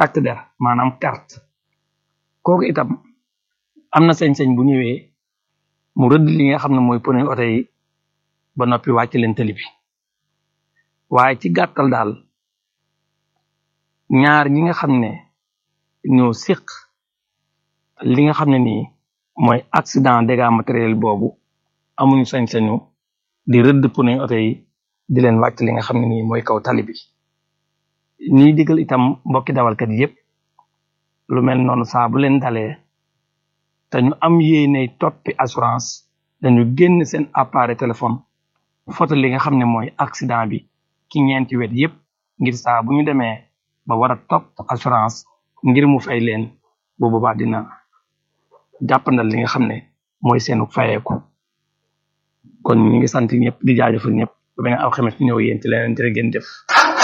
takk der maanaam carte kooku itam am na sañ-sañ bu ñëwee mu rëdd li nga xam ne mooy pneu oto yi ba noppi wàcc leen tali bi waaye ci gàttal daal ñaar ñi nga xam ne ñoo siq li nga xam ne nii mooy accident dégâts matériel boobu amuñu sañ-sañu di rëdd pneu oto yi di leen wàcc li nga xam ne nii mooy kaw tali bi ñuy digal itam mbokki dawalkat yépp lu mel noonu saa bu leen dalee te ñu am yéene toppi assurance dañu génn seen appareil téléphone photo li nga xam ne mooy accident bi ci ñeenti wet yépp ngir saa bu ñu demee ba war a topp assurance ngir mu fay leen bu boobaa dina jàppandal li nga xam ne mooy seenu fayeeku kon ñu ngi sant ñëpp di jaajëfal ñëpp ba beneen alxames ñëw yéen ci leneen jërë ngeen jëf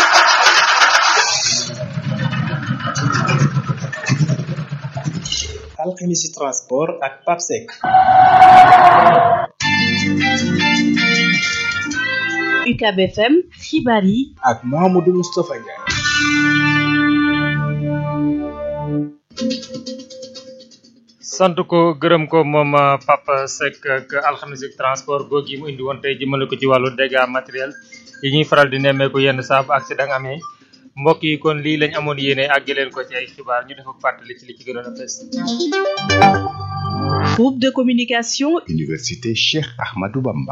alxemisi transport ak papsec UCAB FM xibaar yi ak Mouhamadou Moustapha Ndiaye sant ko gërëm ko moom Papa Seck ak alxames transport googu yi mu indi woon tey jëmale ko ci wàllu dégâts matériel yi ñuy faral di nemmeeku yenn saa bu accident amee mbokk yi kon lii lañ amoon yéene àgg leen ko ci ay xibaar ñu def ak fàttali ci li ci gënoon a fes. groupe de communication Université Cheikh Ahmadou Bamba.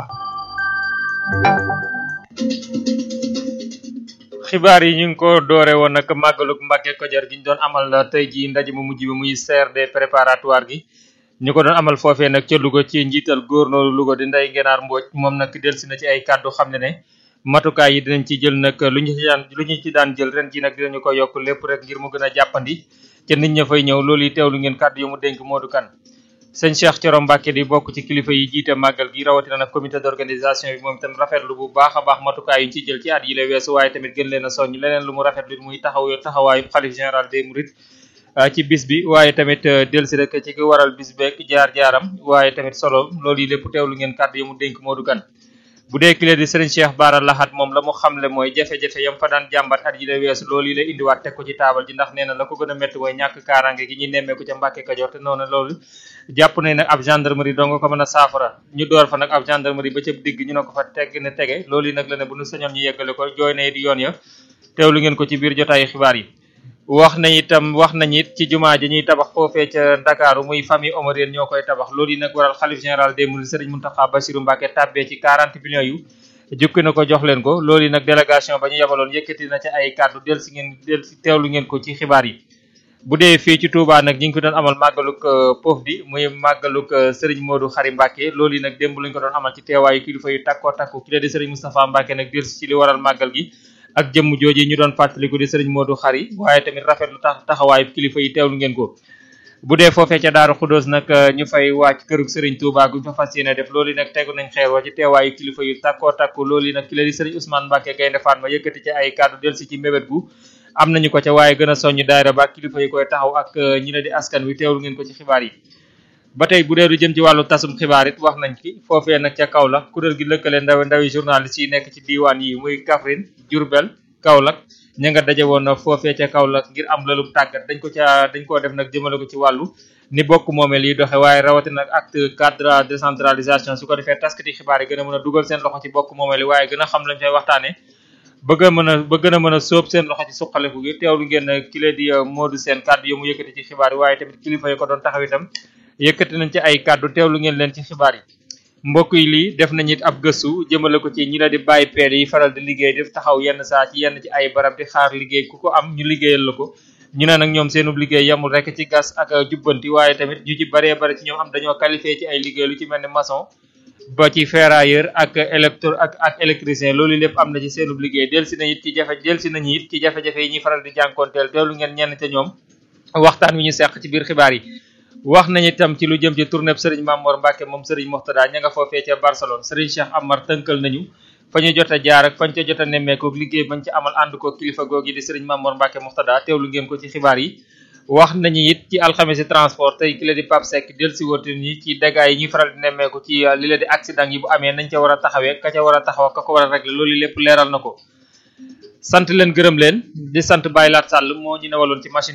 xibaar yi ñu ngi ko doore woon nag màggalug Mbàkke Kajoor gi ñu doon amal tey ji ndaje mu mujj bi muy CRD préparatoire gi ñu ko doon amal foofee nag ca Louga ci njiital góornóoru Louga di Ndeye Ngenaar Mbooj moom nag delsi na ci ay kàddu xam ne ne matukaay yi dinañ ci jël nag lu ñu ci daan lu ñu ci daan jël ren ji nag dinañu ko yokk lépp rek ngir mu gën a jàppandi ca nit ña fay ñëw loolu yi teewlu ngeen kàddu yu mu dénk Modou Kane sëñ Cheikh Thioro Mbacke di bokk ci kilifa yi jiite màggal gi rawatina nag comité d'organisation bi moom itam rafetlu bu baax a baax matukaay yi ñu ci jël ci at yi la weesu waaye tamit gën leen a soññ leneen lu mu rafetlu muy taxaw taxawaayu xalif général des mourides ci bis bi waaye tamit delsi rek ci ki waral bis beek jaar-jaaram waaye tamit solo loolu yi lépp teewlu ngeen kàddu yu mu dénk Modou Kane bu dee kile di sëriñ Cheikh Bara Lahat moom la mu xamle mooy jafe-jafe yam fa daan jàmbat at yi la weesu loolu yi la indiwaat teg ko ci taabal ji ndax nee na la ko gën a métti mooy ñàkk kaaraange gi ñuy nemmeeku ca Mbàkke Kajoor te noonu loolu jàpp nañ nag ab gendarmerie dong ko mën a saafara ñu door fa nag ab gendarmerie ba ca digg ñu ne ko fa tegg ne tege loolu yi nag la ne bu ñu sañoon ñu yeggale ko jooy na it yoon ya teewlu ngeen ko ci biir jotaayu xibaar yi wax nañ itam wax nañ it ci jumaa ji ñuy tabax foofee ca Ndakaaru muy famille omarienne ñoo koy tabax loolu yi nag waral xalif général des mourides Serigne Mountakha Bassirou Mbacké tàbbee ci 40 millions yu jukki na ko jox leen ko loolu yi nag délégation ba ñu yabaloon yëkkati na ci ay kàddu del si ngeen del si teewlu ngeen ko ci xibaar yi bu dee fii ci Touba nag ñi ngi ko doon amal màggaluk poof di muy màggaluk Serigne Modou Khary Mbacké loolu yi nag démb lañu ko doon amal ci teewaayu kilifa yu takkoo takku ki la di Serigne Moustapha Mbacké nag del si ci li waral màggal gi ak jëmm jooji ñu doon fàttaliku di Serigne Modou Khary waaye tamit rafetlu tax taxawaayu kilifa yi teewlu ngeen ko bu dee foofee ca Daaru Xudóos nag ñu fay wàcc kërug Serigne Touba gu fa fas yéene def loolu yi nag tegu nañ xeer wa ci teewaayu kilifa yu takkoo takku loolu yi nag ki la di Serigne Ousmane Mbacké Gaynde Fatma yëkkati ci ay kàddu del si ci mébét gu am nañu ko ca waaye gën a soññ daayira ba kilifa yi koy taxaw ak ñi la di askan wi teewlu ngeen ko ci xibaar yi ba tey bu dee lu jëm ci wàllu tasum xibaar it wax nañ ci foofee nag ca Kaolack kuréel gi lëkkale ndaw ndawi journaliste yi nekk ci diiwaan yi muy Kaffrine Diourbel Kaolack ña nga daje woon foofee ca Kaolack ngir am lalum tàggat dañ ko ca dañ koo def nag jëmale ko ci wàllu ni bokk moomeel yi doxe waaye rawatina nag acte cadre décentralisation su ko defee taskati xibaar yi gën a mën a dugal seen loxo ci bokk moomeel yi waaye gën a xam lañ fay waxtaane bëgg a mën a ba gën a mën a sóob seen loxo ci suqaleku gi teewlu ngeen ki la di Modou seen kàddu yi mu yëkkati ci xibaar yi waaye tamit kilifa yi ko doon taxaw itam yëkkati nañ ci ay kàddu teewlu ngeen leen ci xibaar yi mbokk yi lii def nañ it ab gëstu jëmale ko ci ñi la di bàyyi peel yi faral di liggéey def taxaw yenn saa ci yenn ci ay barab di xaar liggéey ku ko am ñu liggéeyal la ko ñu ne nag ñoom seenub liggéey yamul rek ci gas ak jubbanti waaye tamit ñu ci baree bari ci ñoom am dañoo qualifié ci ay liggéey lu ci mel ni maçon ba ci ferrailleur ak électro ak ak électricien loolu lépp am na ci seenub liggéey del si na it ci jafe del si nañu it ci jafe-jafe yi ñuy faral di jànkoonteel teewlu ngeen ñenn ca ñoom waxtaan wi ñu seq ci biir xibaar yi wax nañu itam ci lu jëm ci tournée Serigne Mamor Mbacke moom Serigne Moxtada ña nga foofee ca Barcelone Serigne Cheikh Amar tënkal nañu fa ñu jot a jaar ak fañ ca jot a nemmeeku liggéey bañ ci amal ànd ko kilifa googi di Serigne Mamor Mbacke Moxtada teewlu ngeen ko ci xibaar yi wax nañu it ci alxames transport tey ki la di Pape Seck del si woote ni ci dégâts yi ñuy faral di nemmeeku ci li la di accident yi bu amee nañ ca war a taxawee ka ca war a taxaw ka ko war a régler loolu lépp leeral na ko sant leen gërëm leen di sant Baye Lat Sall moo ñu newaloon ci machine